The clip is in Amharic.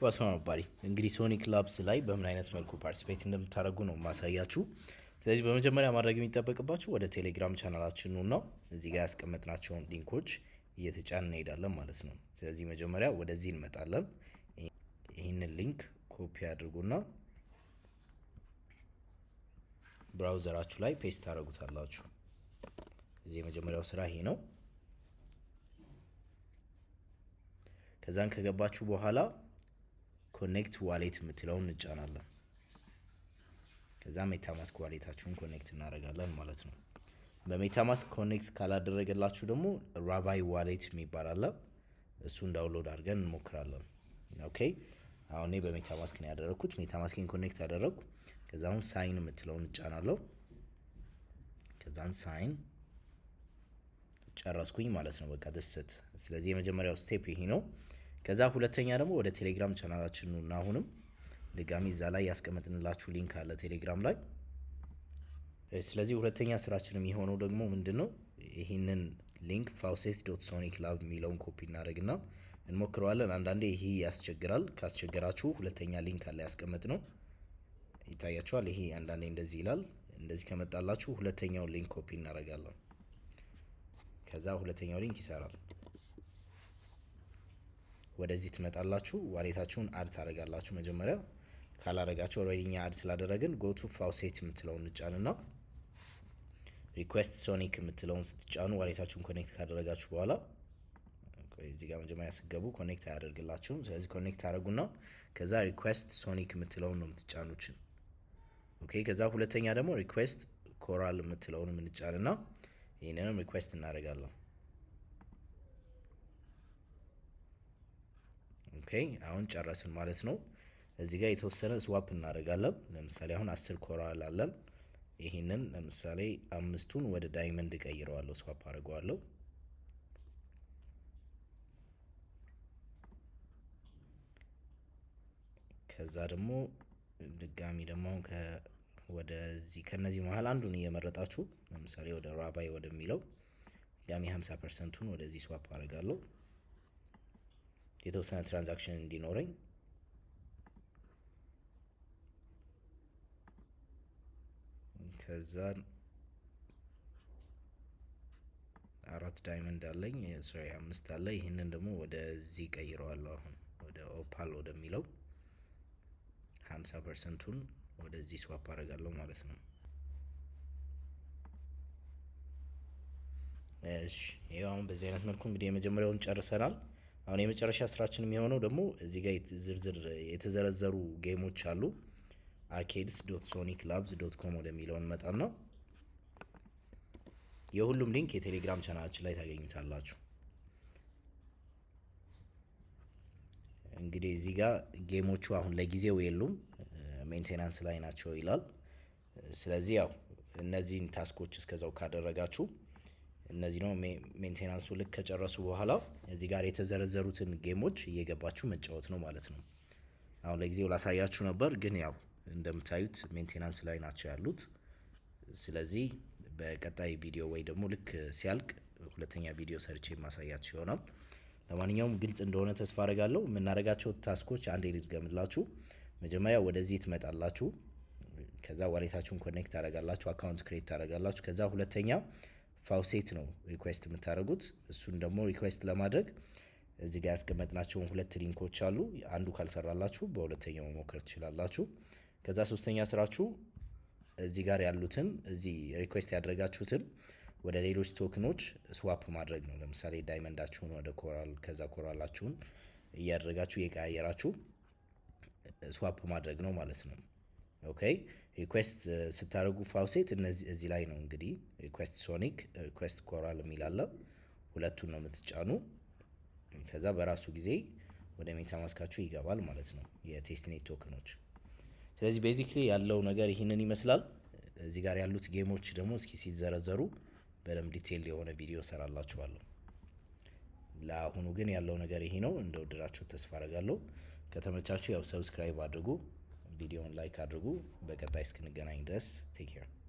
ዋስማ አባሪ እንግዲህ ሶኒክ ላብስ ላይ በምን አይነት መልኩ ፓርቲሲፔት እንደምታደርጉ ነው ማሳያችሁ። ስለዚህ በመጀመሪያ ማድረግ የሚጠበቅባችሁ ወደ ቴሌግራም ቻናላችን ነው ነው እዚህ ጋር ያስቀመጥናቸውን ሊንኮች እየተጫን እንሄዳለን ማለት ነው። ስለዚህ መጀመሪያ ወደዚህ እንመጣለን። ይህንን ሊንክ ኮፒ አድርጉና ብራውዘራችሁ ላይ ፔስት ታደርጉታላችሁ። እዚህ የመጀመሪያው ስራ ይሄ ነው። ከዛን ከገባችሁ በኋላ ኮኔክት ዋሌት የምትለውን እንጫናለን። ከዛ ሜታማስክ ዋሌታችሁን ኮኔክት እናደርጋለን ማለት ነው። በሜታማስክ ኮኔክት ካላደረገላችሁ ደግሞ ራባይ ዋሌት የሚባል አለ። እሱን ዳውንሎድ አድርገን እንሞክራለን። ኦኬ አሁን እኔ በሜታማስክ ነው ያደረግኩት። ሜታማስክን ኮኔክት አደረግኩ። ከዛ አሁን ሳይን የምትለውን እጫናለሁ። ከዛን ሳይን ጨረስኩኝ ማለት ነው። በቃ ደስት። ስለዚህ የመጀመሪያው ስቴፕ ይሄ ነው። ከዛ ሁለተኛ ደግሞ ወደ ቴሌግራም ቻናላችን ነው እና አሁንም ድጋሚ እዛ ላይ ያስቀመጥንላችሁ ሊንክ አለ ቴሌግራም ላይ። ስለዚህ ሁለተኛ ስራችን የሚሆነው ደግሞ ምንድን ነው? ይህንን ሊንክ ፋውሴት ዶት ሶኒክ ላብ የሚለውን ኮፒ እናደርግና እንሞክረዋለን። አንዳንዴ ይሄ ያስቸግራል። ካስቸገራችሁ ሁለተኛ ሊንክ አለ ያስቀመጥ ነው ይታያችኋል። ይሄ አንዳንዴ እንደዚህ ይላል። እንደዚህ ከመጣላችሁ ሁለተኛውን ሊንክ ኮፒ እናደርጋለን። ከዛ ሁለተኛው ሊንክ ይሰራል። ወደዚህ ትመጣላችሁ። ዋሌታችሁን አድ ታደርጋላችሁ። መጀመሪያ ካላረጋችሁ ኦልሬዲ እኛ አድ ስላደረግን ጎቱ ፋውሴት የምትለውን እንጫንና ሪኩዌስት ሶኒክ የምትለውን ስትጫኑ ዋሌታችሁን ኮኔክት ካደረጋችሁ በኋላ እዚህ ጋር መጀመሪያ ስገቡ ኮኔክት አያደርግላችሁም። ስለዚህ ኮኔክት አደረጉና ከዛ ሪኩዌስት ሶኒክ የምትለውን ነው የምትጫኑችን። ኦኬ ከዛ ሁለተኛ ደግሞ ሪኩዌስት ኮራል የምትለውን የምንጫንና ይህንንም ሪኩዌስት እናደርጋለን። ኦኬ አሁን ጨረስን ማለት ነው። እዚህ ጋር የተወሰነ ስዋፕ እናደርጋለን። ለምሳሌ አሁን አስር ኮራል አለን። ይህንን ለምሳሌ አምስቱን ወደ ዳይመንድ ቀይረዋለሁ፣ ስዋፕ አድርገዋለሁ። ከዛ ደግሞ ድጋሚ ደግሞ ወደዚህ ከነዚህ መሀል አንዱን እየመረጣችሁ ለምሳሌ ወደ ራባይ ወደሚለው ድጋሚ 50 ፐርሰንቱን ወደዚህ ስዋፕ አድርጋለሁ የተወሰነ ትራንዛክሽን እንዲኖረኝ ከዛ አራት ዳይመንድ አለኝ ሶሪ አምስት አለ። ይህንን ደግሞ ወደዚህ ቀይረዋለሁ። አሁን ወደ ኦፓል ወደሚለው ሀምሳ ፐርሰንቱን ወደዚህ ስዋፕ አደርጋለሁ ማለት ነው። እሺ ይኸው አሁን በዚህ አይነት መልኩ እንግዲህ የመጀመሪያውን ጨርሰናል። አሁን የመጨረሻ ስራችን የሚሆነው ደግሞ እዚህ ጋር ዝርዝር የተዘረዘሩ ጌሞች አሉ። አርኬድስ ዶት ሶኒክ ላብስ ዶት ኮም ወደሚለው እንመጣና የሁሉም ሊንክ የቴሌግራም ቻናላችን ላይ ታገኙታላችሁ። እንግዲህ እዚህ ጋር ጌሞቹ አሁን ለጊዜው የሉም፣ ሜንቴናንስ ላይ ናቸው ይላል። ስለዚህ ያው እነዚህን ታስኮች እስከዛው ካደረጋችሁ እነዚህ ነው ሜንቴናንሱ ልክ ከጨረሱ በኋላ እዚህ ጋር የተዘረዘሩትን ጌሞች እየገባችሁ መጫወት ነው ማለት ነው። አሁን ለጊዜው ላሳያችሁ ነበር፣ ግን ያው እንደምታዩት ሜንቴናንስ ላይ ናቸው ያሉት። ስለዚህ በቀጣይ ቪዲዮ ወይ ደግሞ ልክ ሲያልቅ ሁለተኛ ቪዲዮ ሰርቼ ማሳያችሁ ይሆናል። ለማንኛውም ግልጽ እንደሆነ ተስፋ አደርጋለሁ። የምናደርጋቸው ታስኮች አንዴ ልድገምላችሁ። መጀመሪያ ወደዚህ ትመጣላችሁ። ከዛ ዋሌታችሁን ኮኔክት ታደርጋላችሁ፣ አካውንት ክሬት ታደርጋላችሁ። ከዛ ሁለተኛ ፋውሴት ነው ሪኩዌስት የምታደርጉት። እሱን ደግሞ ሪኩዌስት ለማድረግ እዚህ ጋር ያስቀመጥናቸውን ሁለት ሊንኮች አሉ። አንዱ ካልሰራላችሁ በሁለተኛው መሞከር ትችላላችሁ። ከዛ ሶስተኛ ስራችሁ እዚህ ጋር ያሉትን እዚህ ሪኩዌስት ያደረጋችሁትን ወደ ሌሎች ቶክኖች ስዋፕ ማድረግ ነው። ለምሳሌ ዳይመንዳችሁን ወደ ኮራል ከዛ ኮራላችሁን እያደረጋችሁ እየቀያየራችሁ ስዋፕ ማድረግ ነው ማለት ነው። ኦኬ ሪኩዌስት ስታደርጉ ፋውሴት እነዚህ እዚህ ላይ ነው እንግዲህ ሪኩዌስት ሶኒክ፣ ሪኩዌስት ኮራል የሚላለ ሁለቱን ነው የምትጫኑ። ከዛ በራሱ ጊዜ ወደ ሜታማስካችሁ ይገባል ማለት ነው የቴስትኔት ቶክኖች። ስለዚህ ቤዚክሊ ያለው ነገር ይህንን ይመስላል። እዚህ ጋር ያሉት ጌሞች ደግሞ እስኪ ሲዘረዘሩ በደንብ ዲቴል የሆነ ቪዲዮ ሰራላችኋለሁ። ለአሁኑ ግን ያለው ነገር ይሄ ነው። እንደወደዳችሁ ተስፋ አረጋለሁ። ከተመቻችሁ ያው ሰብስክራይብ አድርጉ፣ ቪዲዮውን ላይክ አድርጉ። በቀጣይ እስክንገናኝ ድረስ ቴክ ኬር